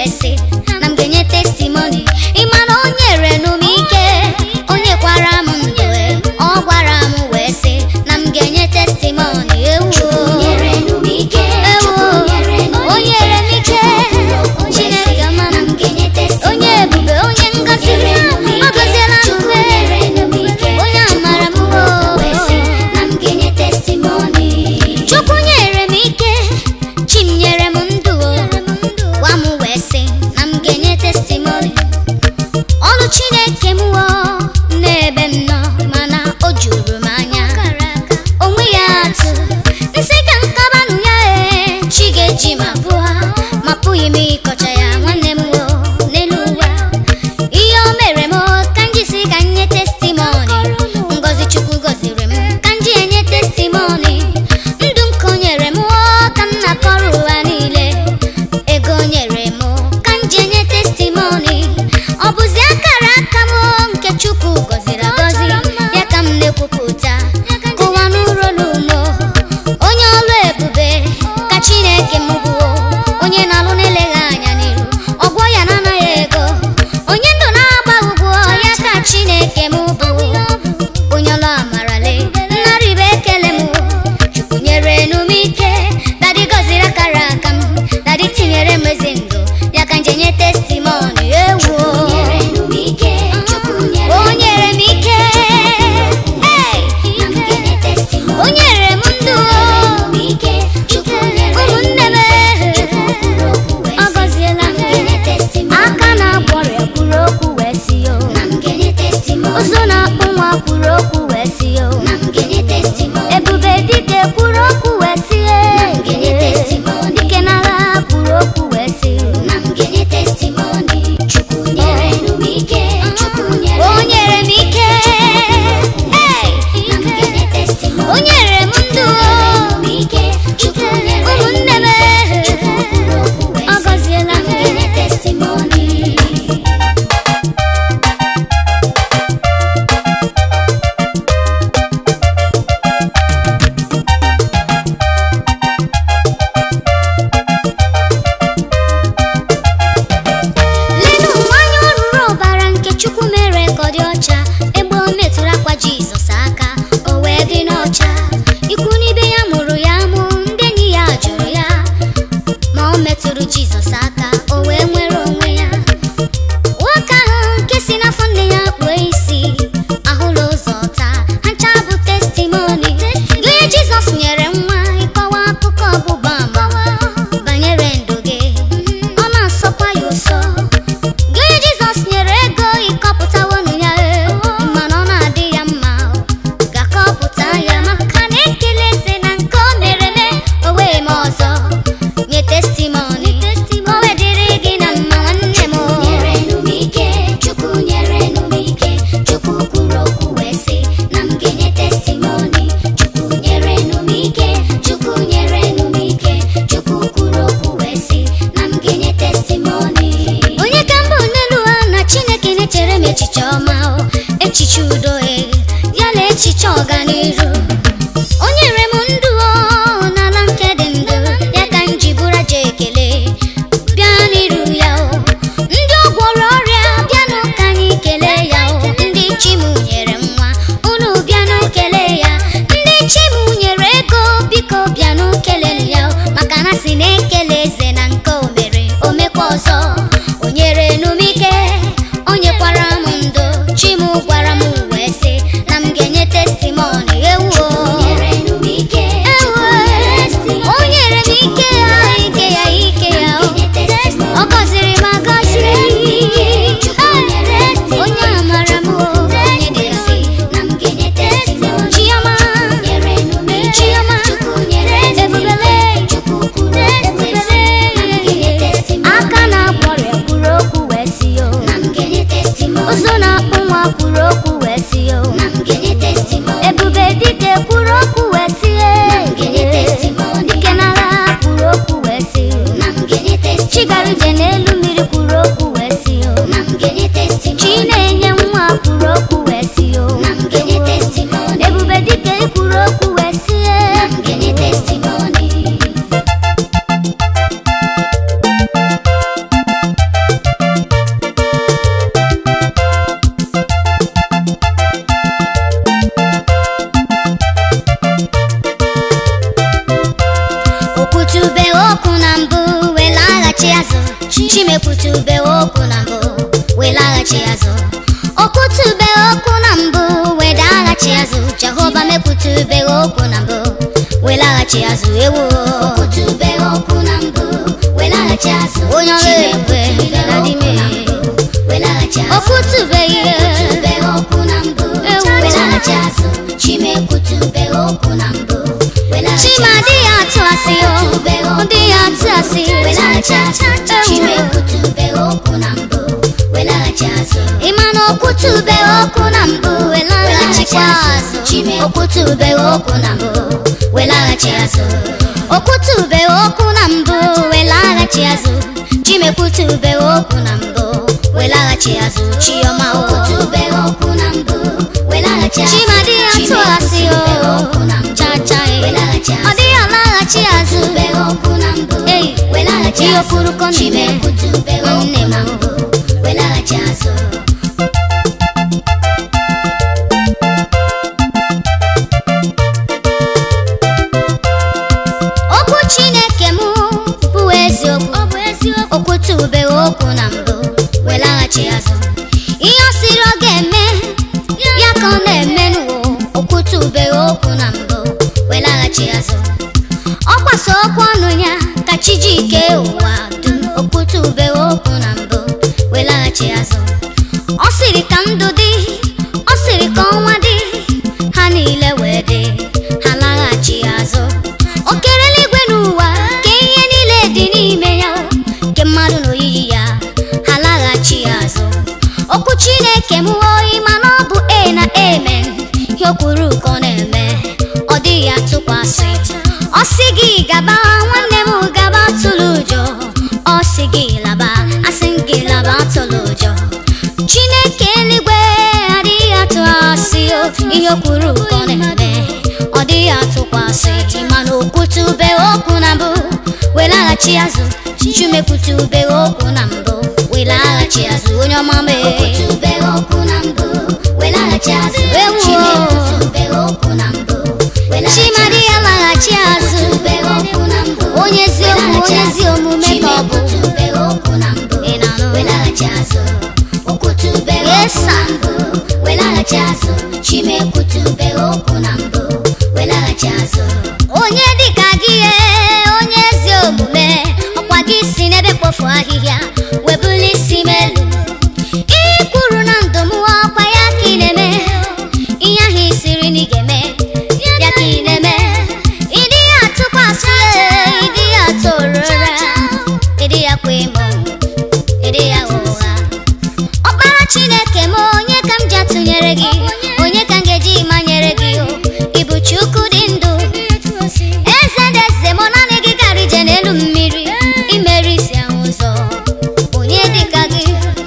sị na m ga-enye testimoni ịma na o nyere nụ m ike o nyekwara m ndụ e, ọ gwara m wee sị na m ga-enye testimoni ewu ewu o nyere m ike chineke ọma m onye ebube onye ngozi ọ gọziela m mgbe onye amara m o chukwu nyere m ike chi m nyere m ndụ o gwa m wee sị na m ga-enye testimoni ọnụ chineke m wo n'ebe m nọ mana o juru m anya onwe ya atụ nsị ka nkabanụ ya ee chi ga-eji ma pụọ ma pụghị m ịkọcha ya nwanne m wo n'elu ụwa ihe o mere m ka m jisi ka nye testimoni ngozi chukwu gọziri m ka m ji enye testimoni ndụ nke o nyere m ka m na-akọrọ ụwa niile ego o nyere m ka m ji enye testimoni ọ bụzi akara aka m nke chukwu gọziri agọzi ya ka m na-ekwupụta ka ụwa n'ụrụ n'umo onye ọlụ ebube ka chineke m bụ onye na-alụ na-eleghị anya n'iru ọgwọ ya na-anaghị ego onye ndụ na-agba ụgwọ ya ka chineke m bụ onye ọlụ amarale nnarịba ekele m chukwu nyere nụ m ike dadi gọziri akara aka m dadi tinyere m ezi ndụ ya ka nje nye testimoni ewu o nyere m ike Hey! o nyere m ndụ ụmụnne m ọ gọziela m aka na-akwọrịa kwuru okwu wee si yo ụzụ na-akpụ nwa kwuru okwu wee si yo ebube dike kwuru okwu wee si ye dike n'agha kwuru okwu wee si o nyere m ike Hey! o nyere m ndụ ụmụnne m ọ gọziela m lenu nwanyị oruru ọbara nke chukwu mere ka ọ dị ọcha egbe o metụrụ akwa jizọs aka o wee dị n'ọcha ikwu n'ibe ya mụrụ ya mụ ndị enyi ya jụrụ ya ma o metụrụ jizọs aka o wee nwere onwe ya nwoke ahụ nke si n'afọ nne ya kpuo isi ahụla ụzọ taa ha ncha bụ testimoni gị jizọs nyere nwa ịkọwa akụkọ ọgbụgba ama banyere ndụ gị ọ na-asọkwa ya ụsọ gị onye jizọs nyere ego ịkọpụtawonu ya ee, mana ọ na-adị ya mma ga-akọpụta ya maka na ekele eze na nke o mere eme o wee mee ọzọ nye testimoni o wedịrị gị na mma nwanne m o. onye ka mbụ n'elu ha na chineke na-echere m echiche ọma o echiche udo e ya na echiche ọganihu o nyere m ndụ o n'ala nke dị ndụ ya ka m ji bụrụ aja ekele bịa n'iru ya o ndị ọ gwọrọ ọrịa bịanụ ka anyị kelee ya o ndị chi m nyere nwa unu bịanụ kelee ya ndị chi m nyere ego biko bịanụ kelelu ya o maka na si na-ekele eze na nke o mere o mekwa ọzọ o nyere nụ m ike o nyekwara m ndụ chi m gwara m wee sị na m ga-enye testimoni ewu o. Ewu o. o nyere m ike ya ike ya ike ya o ọ gọziri m agọzi onye amara m o onye dị nsị chiọma chiọma ebubele ebubele aka na-akpọrịa kwuru okwu wee si yo ụzụ na-akpụ nwa kwuru okwu wee si yo ebube dike kwuru okwu wee si ye dike n'agha kwuru okwu wee si chigaruje n'elu mmiri kwuru okwu wee si yo chi na-enye nwa kwuru okwu wee si yo ebube dike kwuru okwu wee si ye kwutube okwu na mbụ wee laghachi azụ o kwutube okwu na mbụ wee daghachi azụ jehova mekwutube okwu na mbụ wee laghachi azụ ewo Okwutube okwu na mbụ welaghachi azụ onye ọrụ ekwe na dị mee welaghachi azụ o kwutubeghị Okwutube okwu na mbụ Ewu. welaghachi azụ Chimekwutube okwu na mbụ welaghachi chima azụ dị ya atụ asị o dị ya atụ asị welaghachi azụ Chimekwutube okwu na mbụ welaghachi azụ ịma na okwutube okwu na mbụ wee laghachikwa azụ okwutube okwu na mbụ wee laghachi azụ okwutube okwu na mbụ wee laghachi azụ chimekwutube okwu na mbụ wee laghachi azụ chiọma o Okwutube okwu na mbụ welaghachi azụ chima dị ya atụ asị Chimekwutube okwu na o mbụ chacha e. welaghachi ọ azụ dịghị alaghachi azụ Okwutube okwu na mbụ Ei, welaghachi ihe azụ okpuru kọ na-eme Chimekwutube nwanne okwu m na mbụ welaghachi azụ okwu chineke m bụ eziokwu okwutube okwu na mbụ wee laghachi azụ ihe ọ sịrị ọ ga-eme ya ka ọ na-eme n'ụwa okwutube okwu na mbụ wee laghachi azụ ọ gbasa okwu ọnụ ya ka chi ji ike ụwa dum okwutube okwu na mbụ wee laghachi azụ ọ sịrị ka ndụ dị ọ sịrị ka ọnwa dị ha niile wee dị ha laghachi azụ o kere eluigwe n'ụwa ka ihe niile dị n'ime ya nke mmadụ na oyiyi ya ha laghachi azụ okwu chineke m oyi mana ọ bụ e na amen ihe o kwuru ka ọ na-eme ọ dịghị atụkwasị ọ sị gị gaba nwanne m gaba tụlụ ụjọ ọ sị gị laba asị m gị laba tụlụ ụjọ chineke eluigwe adịghị atụ asị o ihe o kwuru ka ọ na-eme ọ dịghị atụkwasị mana okwutube okwu na mbụ wee laghachi azụ chumekwutube okwu na mbụ wee laghachi azụ onye ọma mee Okwutube okwu na mbụ welaghachi azụ Ewu. Chimekwutube okwu na mbụ welaghachi chimadi ya laghachi azụ Okwutube okwu na mbụ onye eziokwu onye ezi omume ka ọ bụ Chimekwutube okwu na mbụ ị na-anụ welaghachi azụ Okwutube Yes, okwu na mbụ welaghachi azụ Chimekwutube okwu na mbụ welaghachi azụ onye dịka gị ee, onye ezi omume ọkwa gị si n'ebe kpofu ahịhịa webuli isi m elu ihe kwuru na ndụ m ọkwa ya ka ị na-eme ihe ahụ ị siri na ị ga-eme ya ka ị na-eme ịdị ya atụkwasị ịdị ya atụ ụra ịdị ya kwa emo ịdị ya ụgha ọkpara chineke m onye ka m ji atụnyere gị onye ka m ga-eji manyere gị o ịbụ chukwu dị ndụ eze dị eze mụ naanị gị gara ije n'elu mmiri imeri isi ahụ ụzọ onye dịka gị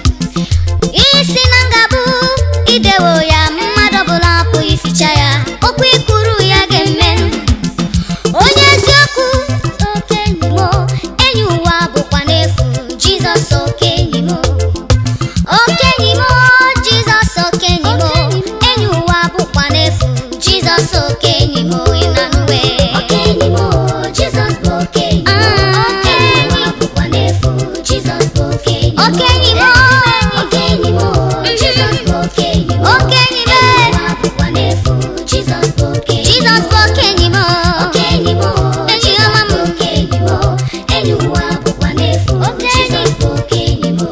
isi na ngabụ idewo ya mmadụ ọbụla apụghị ificha ya okwu ikwuru ya ga-eme onye eziokwu okenyi m enyi ụwa bụkwa n'efu jizọs okenyi m okenyi m jizọs okenyi m enyi ụwa bụkwa n'efu jizọs okenyi m ị na-anụwe Okenyi m Jizọs bụ okenyi Ah. Okenyi m bụkwa n'efu Jizọs bụ okenyi okenyi m Okenyi m Jizọs bụ okenyi okenyi m Enyi ụwa bụkwa n'efu Jizọs bụ okenyi jizọs bụ okenyi m Okenyi m Enyi ọma m. Jizọs bụ okenyi m Enyi ụwa bụkwa n'efu Jizọs bụ okenyi m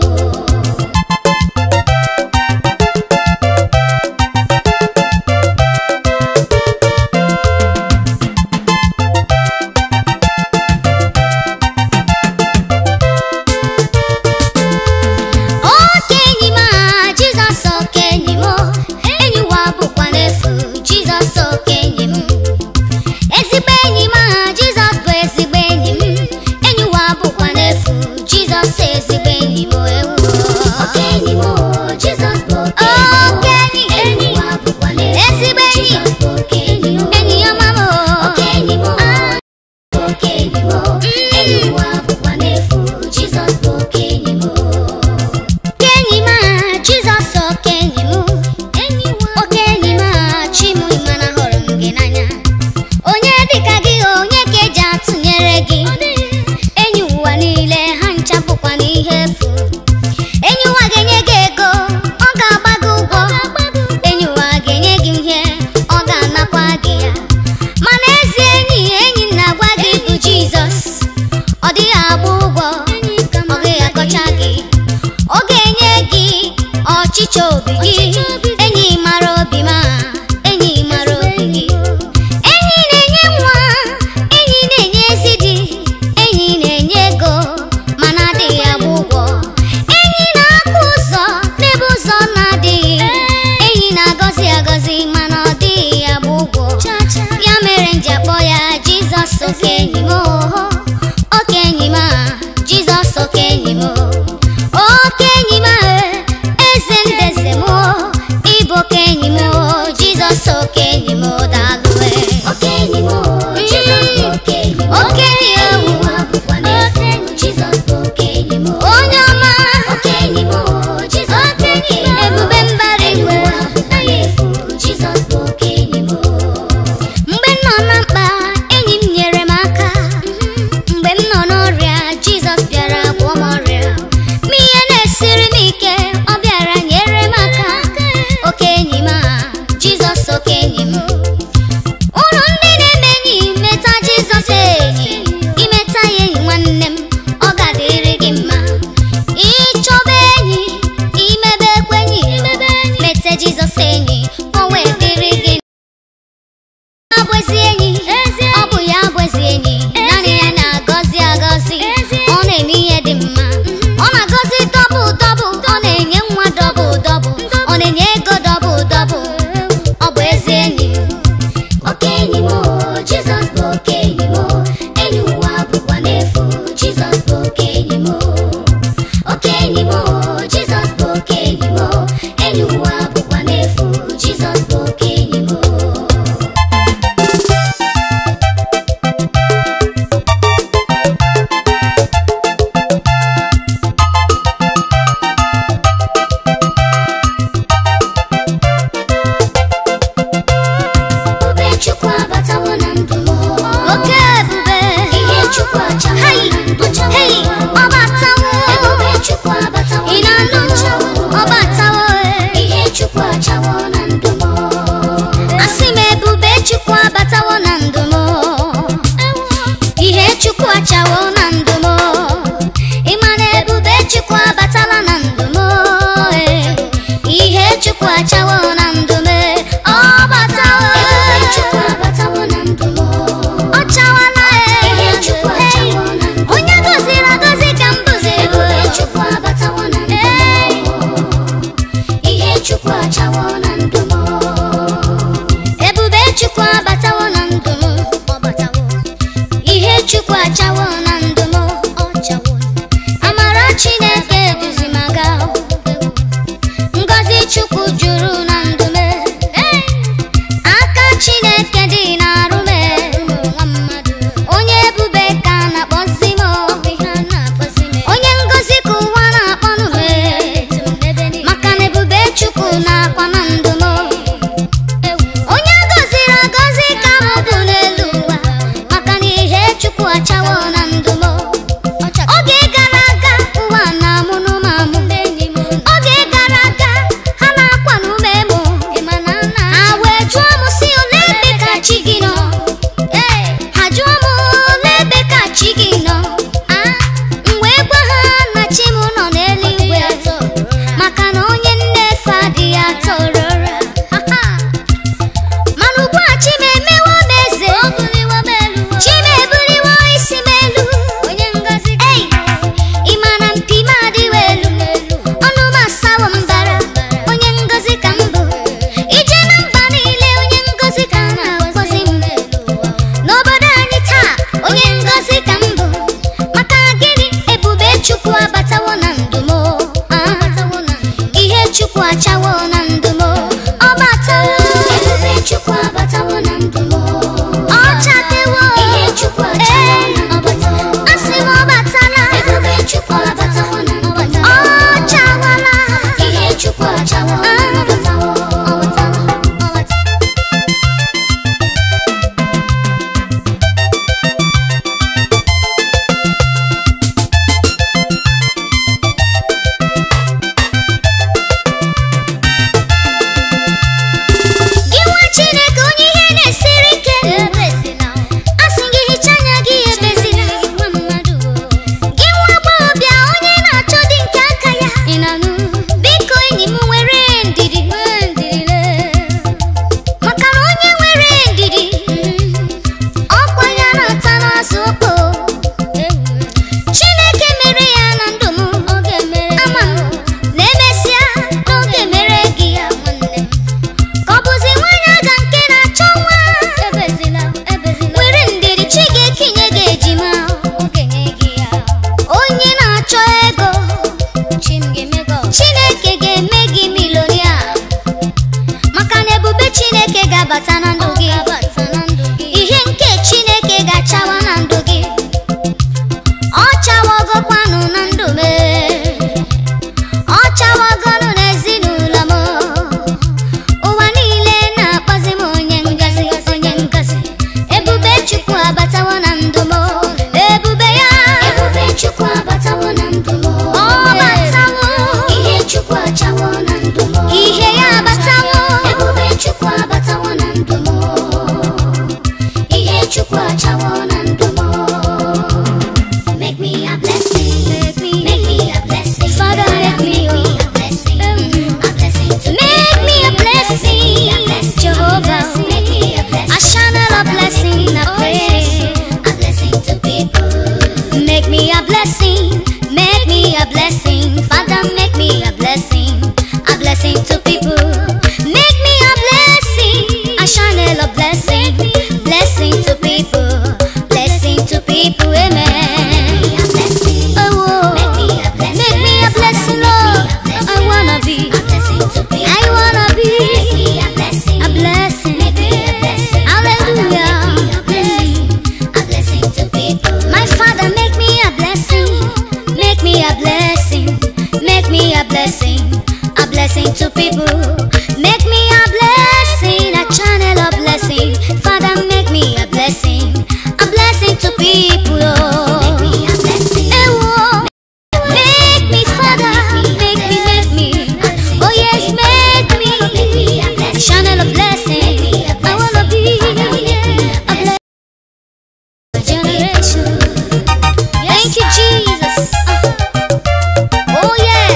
ọchịchọ obi gị enyi mara obi ma enyi mara obi gị enyi na-enye nwa enyi na-enye ezi di enyi na-enye ego mana adịghị agba ụgwọ enyi na-akụ ụzọ n'ebe ụzọ na-adịghị enyi na-agọzi agọzi mana ọ dịghị agba ụgwọ ya mere nji akpọ ya jizọs oke enyi m oho oke enyi m a jizọs oke enyi m o. oke enyi m a eze ndeze m o, ịbụ oke enyi m o, jizọs oke enyi m o, daalụ e. Oke enyi m o, Jizọs bụ oke enyi m. Oke enyi m. Enyi m abụkwa n'efu, Jizọs bụ oke enyi m. onye ọma Oke enyi m o, Jizọs bụ oke enyi m. ebube mbara Enyi igwe m abụkwa n'efu, Jizọs bụ oke enyi m. mgbe m nọ na mkpa enyi m nyere m aka mgbe m nọ n'ọrịa jizọs bịara gwọọ m ọrịa ma ihe na-esiri m ike ọ bịara nyere m aka oke enyi m a jizọs oke enyi m ụlọ ndị na-eme enyi meta jizọs enyi imeta ya enyi nwanne m ọ ga-adịrị gị mma ịchọba enyi imebe ekwenyi mete jizọs enyi o wee dịrị gị ọ bụ ezi enyi ọ bụ ya bụ ezi enyi naanị ya na-agọzi agọzi ọ na-eme ihe dị mma ọ na-agọzi dọbụl dọbụl ọ na-enye nwa dọbụl dọbụl ọ na-enye ego dọbụl dọbụl ọ bụ ezi enyi Oke enyi m o, Jizọs bụ oke enyi m. Enyi ụwa bụkwa n'efu, Jizọs bụ oke enyi m. Oke enyi m o, Jizọs bụ oke enyi m. Enyi ụwa bụkwa n'efu, Jizọs bụ oke enyi m. Ebube Chukwu abatawo na ndụ m. oke ebube Ihe Chukwu achawo Hey! na ndụ m. Hey! ọ batawo Ebube Chukwu abatawo ị na na-anụ ndụ m. ọ batawo e. Ihe Chukwu achawo na ndụ m. asị m ebube chukwu abatawo na ndụ m ihe chukwu achawo na ndụ m ịma na ebube chukwu abatala na ndụ m eh. ihe chukwu achawo na ndụ m ọ batawo Ebube Chukwu abatawo na ndụ m. ọ chawala eh. Ihe Chukwu achawo na ndụ m. onye goziri agozi ka m bụzi Ebube Chukwu abatawo na ndụ m. Ihe Chukwu achawo na ndụ m. ebube chukwu abatawo na ndụ m ọ batawo ihe chukwu achawo na ndụ m ọ chawo amara chineke duzi m aga ngọzi chukwu juru na ndụ m aka chineke dị n'arụ m onye ebube ka a na-akpọzi m onye ngọzi ka ụwa na-akpọnụ m maka na ebube chukwu na-akwa na ndụ m onye gọziri agọzi ka m bụ n'elu ụwa maka na ihe chukwu achawo na ndụ m oge gara aga ụwa na-amụnụ m amụ oge gara aga ha na-akwa n'ume mụ ha wee jụọ m si ole ebe ka chi gị nọ ha jụọ m ole ebe ka chi gị nọ m wee gwa ha na chi m nọ n'eluigwe maka na onye nnefe adịghị atọ ụrọra mana ugbu a chi m emewo m eze chi m ebuliwo isi m elu Ei, ị ma na mpi m adịwo elu ọnụ m asawo mbara onye ngozi ka m bụ ije na mba niile onye ngozi ka a na-akpọzi m n'obodo anyị taa onye ngozi ka m bụ maka gịnị ebube chukwu abatawo na ndụ m Ah, ihe chukwu achawo na ndụ m ọ batawo Ebube Chukwu abatawo na ndụ m. ọ chatewo Ihe Chukwu achawo na ndụ m. asị m ọ batala Ebube Chukwu abatawo na ndụ m. ọ chawala Ihe Chukwu achawo na ndụ m. blessing, a blessing to people. Make me a blessing, a channel of blessing. Father, make me a blessing, a blessing to people. Oh. Make me a blessing. Ewo. Make me, Father, make me, make me. Oh yes, make me a channel of blessing. I wanna be a blessing generation. Thank you, Jesus. Oh yeah.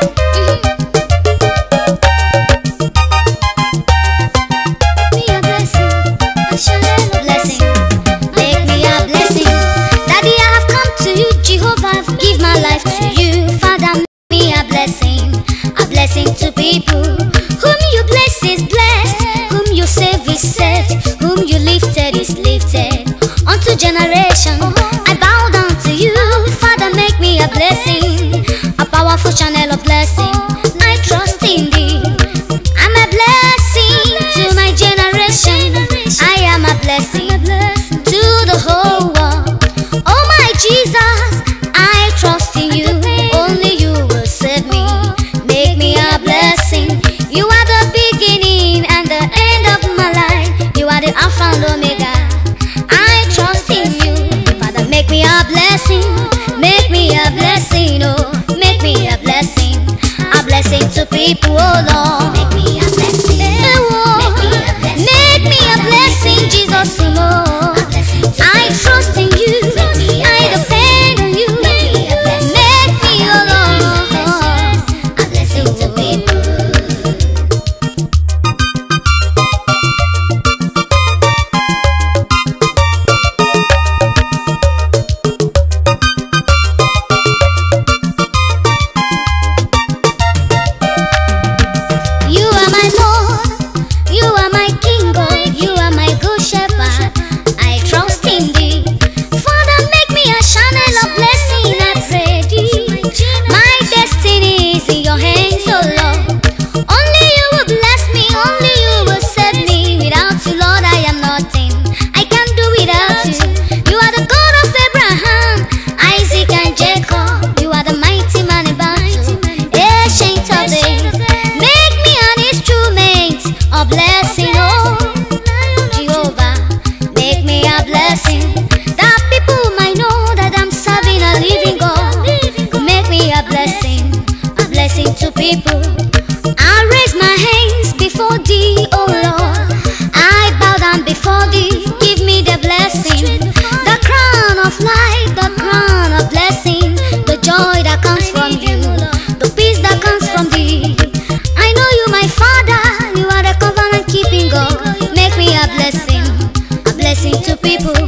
Me a blessing, a channel of blessing. Make me a blessing. Daddy, I have come to you, Jehovah. I've give my life to you. Father, make me a blessing, a blessing to people. Whom you bless is blessed, whom you save is saved, whom you lifted is lifted. Unto generation, I bow down to you. Father, make me a blessing, a powerful channel of blessing. I trust in thee. I'm a blessing to my generation. I am a blessing to the whole world. Oh my Jesus, I trust in you. Only you will save me. Make me a blessing. You are the beginning and the end of my life. You are the Alpha and Omega. I trust in you. Father, make me a blessing. Make me a blessing. Oh, make me a blessing. A blessing to people, oh Lord. Make me a blessing. Ewo. Make me a blessing. Make me a blessing, Jesus. Oh, A blessing to I people. trust in you. Make me a I depend on you. Make me a blessing. Make me, oh Lord. A blessing to people. You are my Lord, you are my King, oh, you are my good shepherd. I trust in thee. Father, make me a channel of blessing, I pray thee. My destiny is in your hands, oh Lord. Only you will bless me, only you will save me. Without you, Lord, I am nothing. I can't do without you. You are the God of Abraham, Isaac, and Jacob. You are the mighty man in battle, ancient of days. Make me an instrument of blessing, oh Jehovah. Make me a blessing that people might know that I'm serving a living God. Make me a blessing, a blessing to people. I raise my hands before thee, oh Lord. I bow down before thee. Give me the blessing, the crown of life, the crown of blessing, the joy that comes from you, the peace that comes from thee. I know you, my Father. You are the covenant keeping God. Make me a blessing, a blessing to people.